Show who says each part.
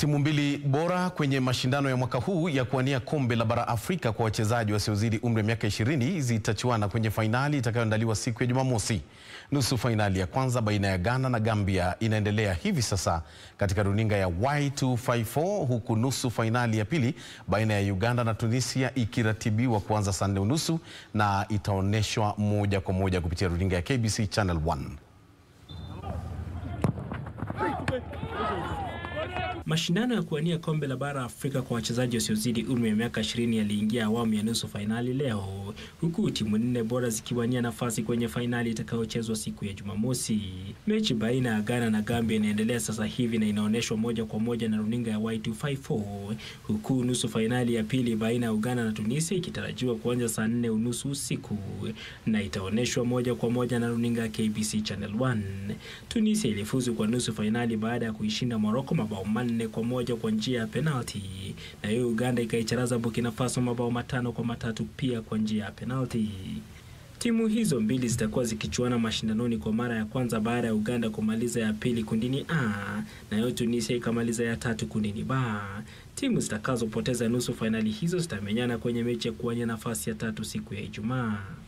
Speaker 1: Timu mbili bora kwenye mashindano ya mwaka huu ya kuwania kombe la bara Afrika kwa wachezaji wasiozidi umri wa miaka 20 zitachuana kwenye fainali itakayoandaliwa siku ya Jumamosi. Nusu fainali ya kwanza baina ya Ghana na Gambia inaendelea hivi sasa katika runinga ya Y254 huku nusu fainali ya pili baina ya Uganda na Tunisia ikiratibiwa kuanza saa nne unusu na itaonyeshwa moja kwa moja kupitia runinga ya KBC Channel 1.
Speaker 2: Mashindano ya kuwania kombe la bara Afrika kwa wachezaji wasiozidi umri wa miaka 20 yaliingia awamu ya nusu fainali leo, huku timu nne bora zikiwania nafasi kwenye fainali itakayochezwa siku ya Jumamosi. Mechi baina ya Ghana na Gambia inaendelea sasa hivi na inaonyeshwa moja kwa moja na runinga ya Y254, huku nusu fainali ya pili baina ya Uganda na Tunisia ikitarajiwa kuanza saa nne unusu usiku na itaonyeshwa moja kwa moja na runinga ya KBC Channel 1. Tunisia ilifuzu kwa nusu fainali baada ya kuishinda Morocco mabao manne kwa moja kwa njia ya penalti, na hiyo Uganda ikaicharaza Burkina Faso mabao matano kwa matatu pia kwa njia ya penalti. Timu hizo mbili zitakuwa zikichuana mashindanoni kwa mara ya kwanza baada ya Uganda kumaliza ya pili kundini A na hiyo Tunisia ikamaliza ya tatu kundini B. Timu zitakazopoteza nusu fainali hizo zitamenyana kwenye mechi ya kuwania nafasi ya tatu siku ya Ijumaa.